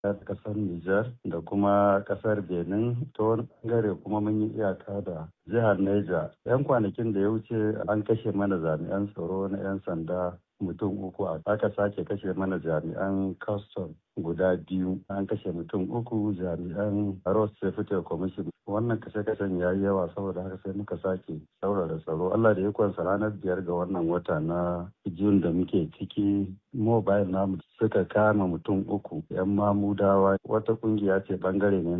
kasar Nijar da kuma kasar Benin ta wani bangare kuma mun yi iyaka da jihar Neja. 'Yan kwanakin da ya wuce an kashe mana jami'an tsaro na 'yan sanda mutum uku aka sake kashe mana jami'an custom guda biyu an kashe mutum uku jami'an road safety commission wannan kashe-kashen ya yi yawa saboda haka sai muka sake saurara tsaro allah da ikonsa ranar biyar ga wannan wata na jun da muke ciki mobile namu suka kama mutum uku yan mamudawa wata kungiya ce bangare ne